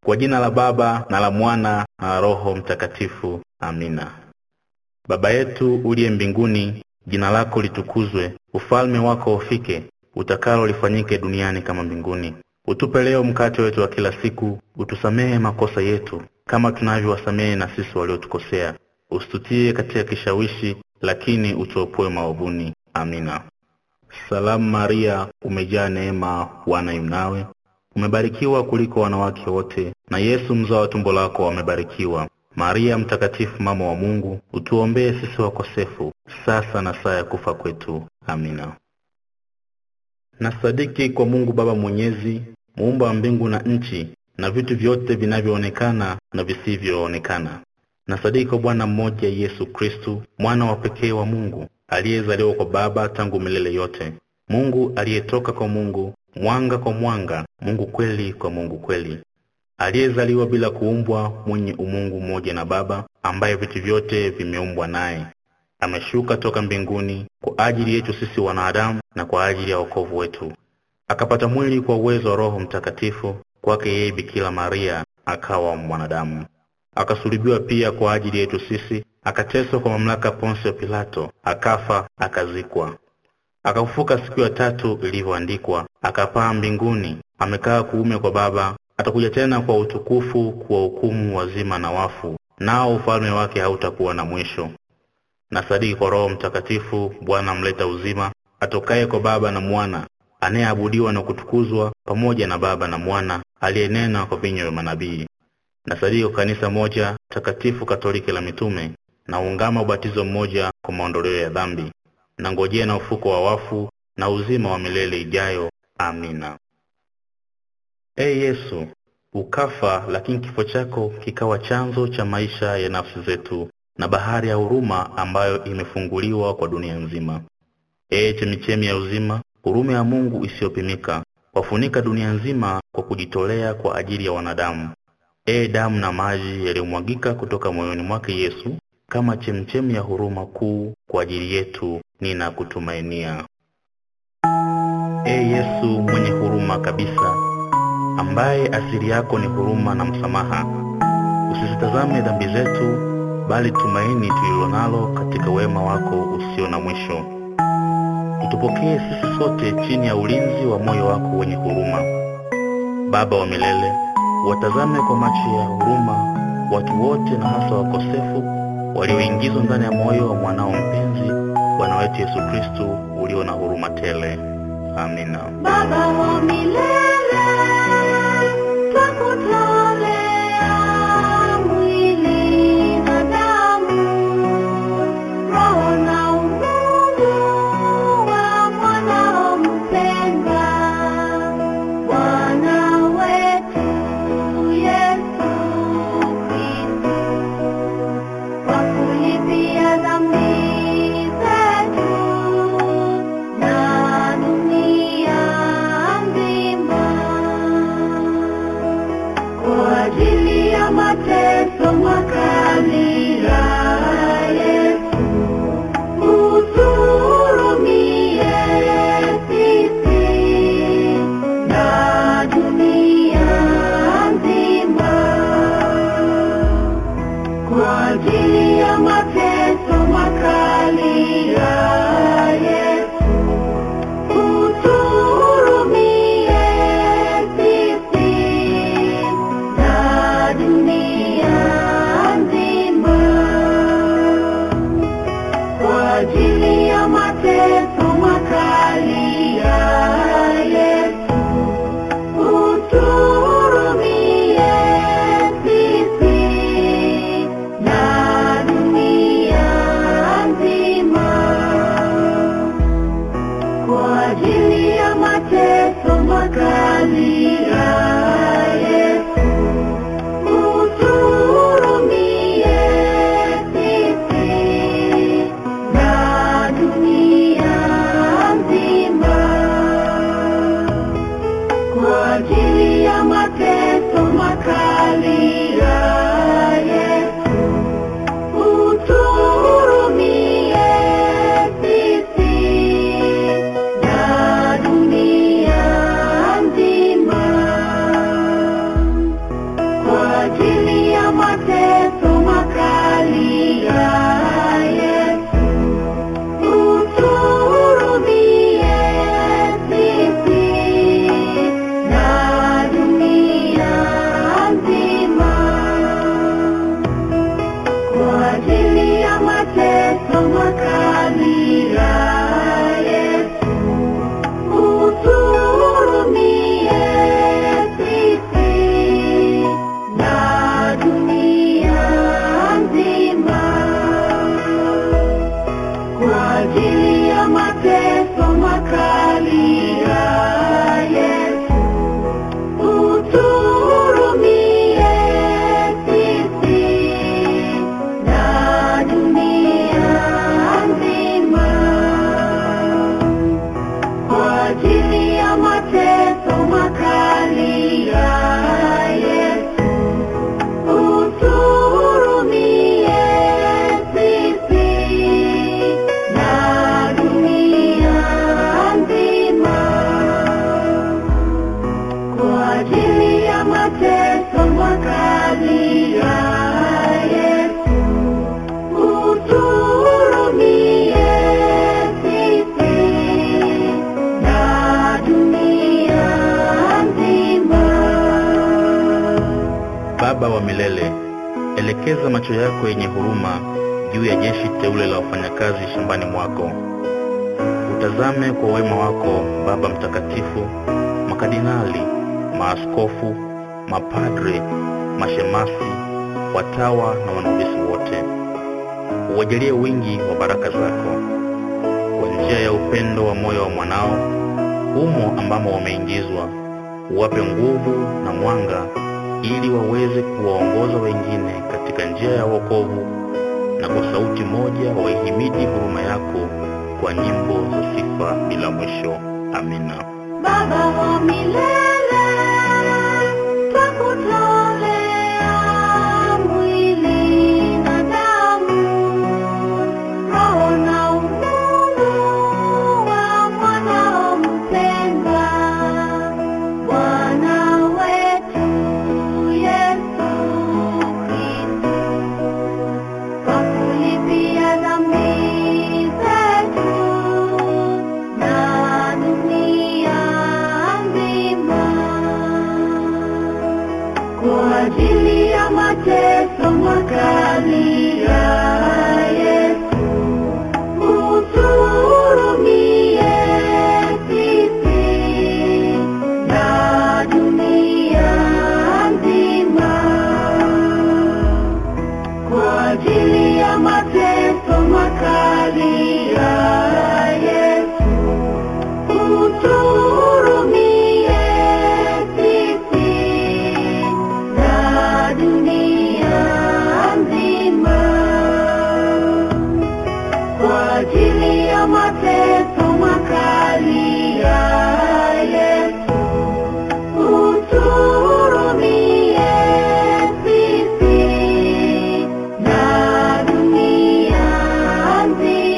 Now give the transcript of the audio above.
Kwa jina la Baba na la Mwana na la Roho Mtakatifu. Amina. Baba yetu uliye mbinguni, jina lako litukuzwe, ufalme wako ufike, utakalo lifanyike duniani kama mbinguni. Utupe leo mkate wetu wa kila siku, utusamehe makosa yetu kama tunavyowasamehe na sisi waliotukosea, usitutie katika kishawishi, lakini utuopoe maovuni. Amina. Salamu Maria, umejaa neema, Bwana yu nawe, umebarikiwa kuliko wanawake wote, na Yesu mzao wa tumbo lako amebarikiwa. Maria Mtakatifu, mama wa Mungu, utuombee sisi wakosefu, sasa na saa ya kufa kwetu. Amina. Nasadiki kwa Mungu Baba Mwenyezi, muumba wa mbingu na nchi na vitu vyote vinavyoonekana na visivyoonekana. Nasadiki kwa Bwana mmoja Yesu Kristu, mwana wa pekee wa Mungu, aliyezaliwa kwa Baba tangu milele yote, Mungu aliyetoka kwa Mungu, mwanga kwa mwanga, Mungu kweli kwa Mungu kweli, aliyezaliwa bila kuumbwa, mwenye umungu mmoja na Baba, ambaye vitu vyote vimeumbwa naye. Ameshuka toka mbinguni kwa ajili yetu sisi wanadamu na kwa ajili ya wokovu wetu, akapata mwili kwa uwezo wa Roho Mtakatifu, kwake yeye Bikira Maria akawa mwanadamu, akasulubiwa pia kwa ajili yetu sisi, akateswa kwa mamlaka Ponsio Pilato, akafa, akazikwa, akafufuka siku ya tatu ilivyoandikwa, akapaa mbinguni, amekaa kuume kwa Baba, atakuja tena kwa utukufu kuwahukumu wazima na wafu, nao ufalme wake hautakuwa na mwisho. Nasadiki kwa Roho Mtakatifu, Bwana mleta uzima, atokaye kwa Baba na Mwana, anayeabudiwa na kutukuzwa pamoja na Baba na Mwana, aliyenena kwa vinywa vya manabii. Nasadiki kwa kanisa moja takatifu Katoliki la mitume, na ungama ubatizo mmoja kwa maondoleo ya dhambi, na ngojea na ufuko wa wafu na uzima wa milele ijayo. Amina. Ee Yesu, ukafa, lakini kifo chako kikawa chanzo cha maisha ya nafsi zetu na bahari ya huruma ambayo imefunguliwa kwa dunia nzima. Ee chemichemi ya uzima, huruma ya Mungu isiyopimika wafunika dunia nzima kwa kujitolea kwa ajili ya wanadamu. Ee damu na maji yaliyomwagika kutoka moyoni mwake Yesu, kama chemchemi ya huruma kuu kwa ajili yetu, ninakutumainia. Ee Yesu mwenye huruma kabisa, ambaye asili yako ni huruma na msamaha, usizitazame dhambi zetu bali tumaini tulilonalo katika wema wako usio na mwisho. Utupokee sisi sote chini ya ulinzi wa moyo wako wenye huruma. Baba wa milele, watazame kwa macho ya huruma watu wote na hasa wakosefu walioingizwa ndani ya moyo wa mwanao mpenzi, Bwana wetu Yesu Kristu, ulio na huruma tele. Amina. Baba wa milele, twakutolea mwili na damu, roho na umungu wa mwanao mpendwa, Bwana wetu Yesu Kristo, kwa kulipia dhambi zetu na dunia nzima kwa ajili ya mateso makali ya Yesu, uturumie sisi na dunia nzima kwa ajili ya mateso makali ya Yesu, uturumie sisi na dunia nzima. ajili ya mateso makali ya Yesu, utuhurumie sisi na dunia nzima. Kwa ajili ya mateso makali ya Yesu, utuhurumie sisi na dunia nzima. Kwa ajili ya mateso makali ya Yesu, utuhurumie sisi na dunia nzima. Kwa ajili ya mateso makali ya Yesu, utuhurumie sisi na dunia nzima. Kwa ajili ya mateso makali ya Yesu, utuhurumie sisi na dunia nzima. Baba wa milele, elekeza macho yako yenye huruma juu ya jeshi teule la wafanyakazi shambani mwako. Utazame kwa wema wako Baba Mtakatifu, makardinali, maaskofu, mapadre, mashemasi, watawa na wanubisi wote. Uwajalie wingi wa baraka zako kwa njia ya upendo wa moyo wa mwanao humo ambamo wameingizwa, uwape nguvu na mwanga ili waweze kuwaongoza wengine katika njia ya wokovu, na kwa sauti moja waihimidi huruma yako kwa nyimbo za sifa bila mwisho. Amina. Baba wa milele, twakutolea mwili na damu, roho na umungu wa mwanao mpendwa, Bwana wetu Yesu Kristo, kwa kulipia dhambi zetu na dunia nzima. Kwa ajili ya mateso makali ya Yesu, utuhurumie sisi na dunia nzima. Kwa ajili ya mateso makali ya Yesu, utuhurumie sisi na dunia nzima. Kwa ajili ya mateso makali ya